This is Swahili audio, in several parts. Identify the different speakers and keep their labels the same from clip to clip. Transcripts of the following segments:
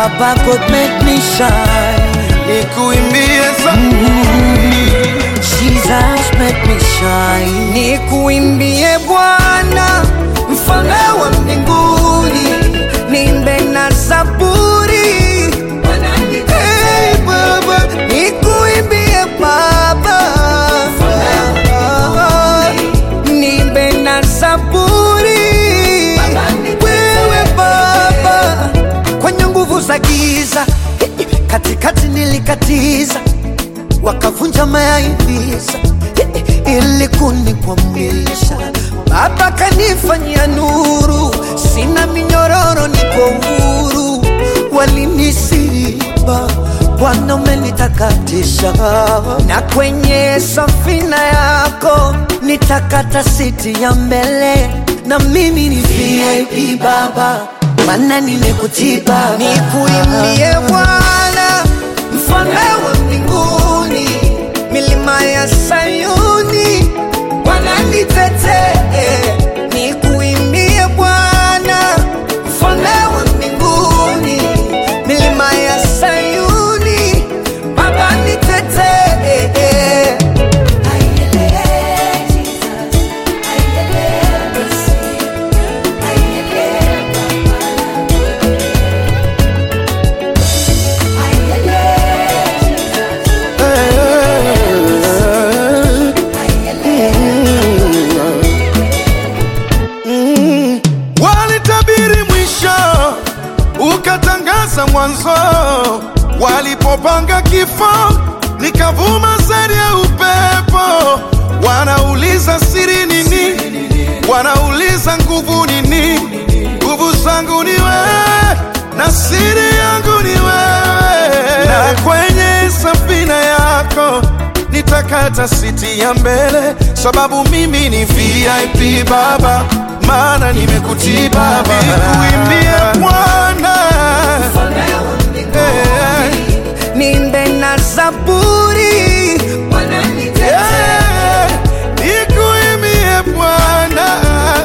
Speaker 1: Baba God make me shine.
Speaker 2: nikuimbie za
Speaker 1: Jesus make me shine. Nikuimbie Bwana, mfalme wa mbinguni, nimbe na zaburi. Hey, Baba, nikuimbie Baba, nimbe na zaburi. Wewe Baba, kwenye nguvu za giza, katikati nilikatiza wakavunja mayaivisa ili kunikwamisha. Baba kanifanyia nuru, sina minyororo, niko huru. Walinisiba, Bwana umenitakatisha, na kwenye safina yako nitakata siti ya mbele, na mimi ni VIP Baba, maana nimekutiba. Nikuimbie Bwana, mfalme wa mbinguni, milima ya Sayuni wananitetee. Nikuimbie Bwana, mfalme wa mbinguni, milima ya Sayuni Baba nitetee.
Speaker 2: walitabiri mwisho ukatangaza mwanzo walipopanga kifo nikavuma sari ya upepo wanauliza siri nini wanauliza nguvu nini nguvu zangu ni wewe na siri yangu ni wewe na kwenye safina yako nitakata siti ya mbele sababu mimi ni vip baba maana nimekutii baba nikuimbie bwana Eh,
Speaker 1: Nimbe na zaburi
Speaker 2: eh, nikuimbie bwana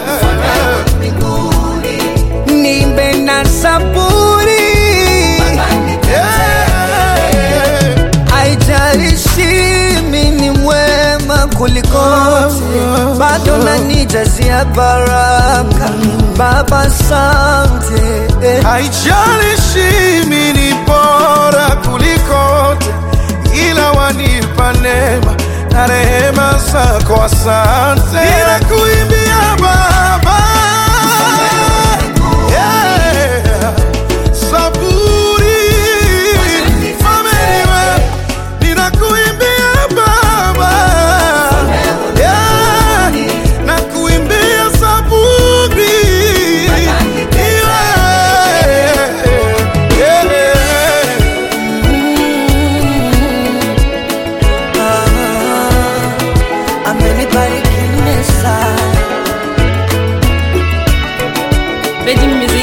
Speaker 1: nimbe na zaburi
Speaker 2: Eh,
Speaker 1: Haijalishi mimi ni mwema kuliko wote, bado nanijazia baraka. Baba, asante eh.
Speaker 2: haijalishi mimi ni bora kuliko wote, ila wanipa neema na rehema zako, asante. Ninakuimbia Baba, Yeah. Zaburi, Fameliwe, ninakuimbia Baba, Yeah. nakuimbia Zaburi, Yeah. Yeah.
Speaker 1: Ah, amenibariki Mesa.
Speaker 3: Vedi Music